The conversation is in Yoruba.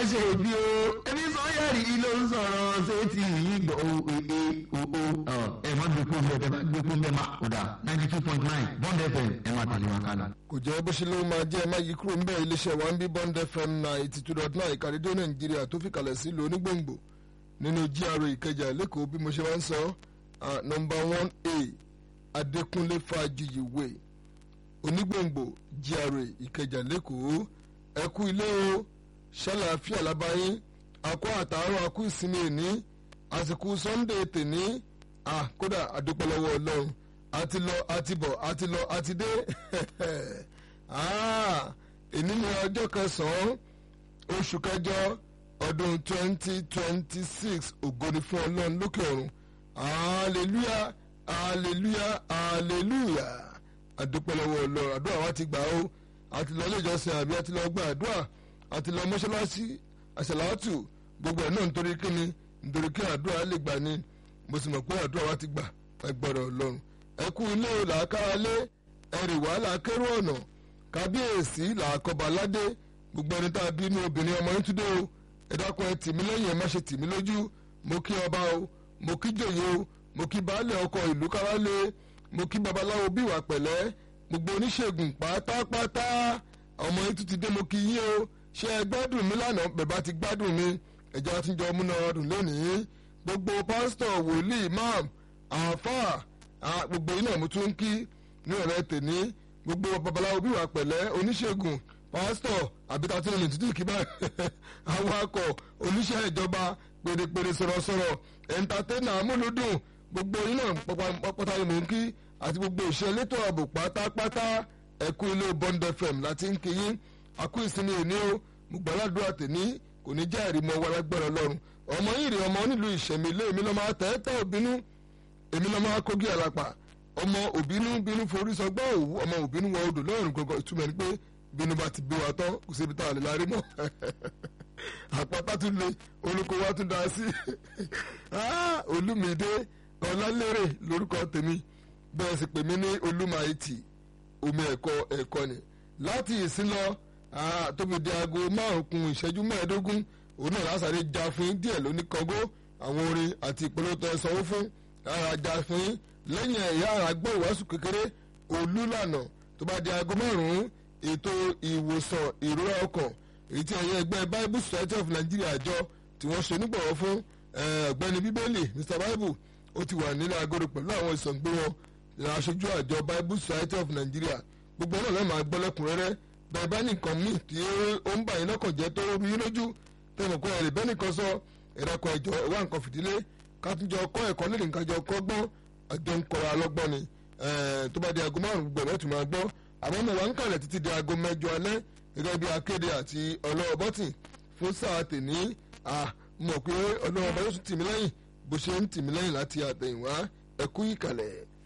ṣe bí o ẹbí sọ́yẹ̀rì ló ń sọ̀rọ̀ ṣé ti yí gbọ́ o ee o o ẹ má gbé fún bẹ́ẹ̀ bá gbé fún bẹ́ẹ̀ má kó dà ninety two point nine bond fm ẹ má tàlé wọn kálá. kò jẹ́ bó ṣe ló máa jẹ́ ẹ má yí kúrò ńbẹ́ iléeṣẹ́ wa ń bí bond fm ninety two dot nine ìkàdédé nàìjíríà tó fi kalẹ̀ sí ìlú onígbòǹgbò nínú GRA ìkẹjà lẹ́kọ̀ọ́ bí mo ṣe máa ń sọ nọmba one a adékúnlé fàájìyì way onígbòǹgbò GRA ìkẹjà lẹ́kọ̀ọ́ ẹ kú ilé o ṣàlàáfíà lábáyín akọ àtàárọ̀ akú ìsinmi èní àsìkò sunday tèní ah kódà àdúpẹ́ lọ́wọ́ ọlọ́run àti lọ àti bọ̀ àti lọ àti dé ah èní ni ọjọ́ kẹsàn-án oṣù kẹjọ ọdún twenty twenty six ògo ni fún ọlọ́run lókè ọ̀run hallelujah hallelujah hallelujah àdúpẹ́ lọ́wọ́ ọlọ́run àdúrà wa ti gbà ó àti lọ ilé ìjọsìn àbí àti lọ gba àdúrà àti lọ mọ́ṣáláṣí àṣàlátù gbogbo ẹ̀ náà nítorí kíni nítorí kí àdúrà lè gbà ní mo sì mọ̀ pé àdúrà wa ti gbà ẹgbọ́dọ̀ ọlọ́run ẹ kú ilé o làákàrà lé ẹrì wàhálà kérò ọ̀nà kábíyèsí làákọba aládé gbogbo ẹni tá a bí inú obìnrin ọmọ yín túndé o ẹ dákun ẹ tì mí lẹ́yìn ẹ má ṣe tì mí lójú mo kí ọba o mo kí jòyè o mo kí baálé ọkọ ìlú kárálé mo kí babaláwo bí ìwà pẹ̀lẹ́ gbogbo oníṣègùn pátápátá ọmọ yín tún ti dé mo kí yín o ṣé ẹ gbádùn mi lánàá bẹ̀bá ti gbádùn mi ẹ̀jẹ̀ àtúnjọ múná ọdún lónìí gbogbo pásítọ̀ wòlíì imam àáfàá gbogbo yín náà mo tún ń kí ní ọ̀rẹ́ tèmi gbogbo babaláwo bí ìwà pẹ̀lẹ́ oníṣègùn pásítọ̀ àbíta tí olè títí kí báyìí awakọ̀ oníṣẹ́ ìjọba pèrèpèrè sọ̀rọ̀sọ̀rọ̀ ẹ̀ńtátẹ́nà amúlùdùn gbogbo yín náà pátá ni mò ń kí àti gbogbo ìṣe elétò ààbò pátápátá ẹ̀kú ilé Bond FM láti ń kí yín àkú ìsinmi òní o mo gbàládùá tèmi kò ní jẹ́ ìrìmọ̀ wa lágbára ọlọ́run ọmọ yìí rí ọmọ nílùú ìṣẹ̀mí ilé èmi lọ́mọ àtẹ́tẹ́ òbínú èmi lọ́mọ akógi àlàpà ọmọ òbínú bínú forí sọgbọ́n òwú ọmọ òbínú wọ odò lọ́rùn gbọ̀ngàn ìtumọ̀ ni pé bínú bá ti bí wa tán kò síbi tá a lè lárí mọ́ àpáta tún lé olùkọ́ wa tún dá sí olùmídé ọlálérè lórúkọ tèmi bẹ́ẹ̀ sì pè mí ní olùmáìtì omi ẹ̀kọ́ ẹ̀kọ́ ni láti ìsín lọ tóbi di aago márùn kún ìṣẹ́jú mẹ́ẹ̀ẹ́dógún òun náà lásàrè já fún yín díẹ̀ lóní kọ́gó àwọn orin àti ìpolówó tó ẹ sanwó fún ara já fún yín lẹ́yìn ẹ̀yà ara gbọ́ ìwàásù kékeré olúlànà tó bá di aago márùn-ún ètò ìwòsàn ìrora ọkàn èyí tí ẹ̀yẹ ẹgbẹ́ Bible Society of Nigeria àjọ tí wọ́n ṣe onígbọ̀wọ́ fún ọ̀gbẹ́ni bíbélì Mr Bible ó ti wà nílẹ̀ agolo pẹ̀lú àwọn ìsọ̀ǹgbé wọn aṣojú àjọ Bible Society of Nigeria gbogbo náà lẹ́ẹ̀ máa gbọ́ lẹ́kùnrẹ́rẹ́ bẹ́ẹ̀ bá nìkan míì tí ó ń bà yín lọ́kàn jẹ́ tó rú yín lójú tẹ̀mọ̀ kọ́ ẹ̀rẹ̀ bẹ́ẹ̀ nìkan sọ ẹ̀dàkọ̀ ẹ̀jọ̀ ẹ̀wá nǹkan fìdílé káàtúnjọ kọ́ ẹ̀kọ́ lè nìkan jọ kọ́ gbọ́n àjọ ń kọ́ra lọ́gbọ́n ni tó bá di aago márùn gbọ̀n mẹ́tù máa gbọ́ àmọ́ mo wà ń kàlẹ̀ títí di aago mẹ́jọ alẹ́ gẹ́gẹ́ bí akéde àti ọlọ́wọ́ bọ́tì fún sáà tèní mọ̀ pé ọlọ́wọ́ bá yóò tún tì mí lẹ́yìn bó ṣe ń tì mí lẹ́yìn láti àtẹ̀yìnwá ẹ̀kú ìkàlẹ̀.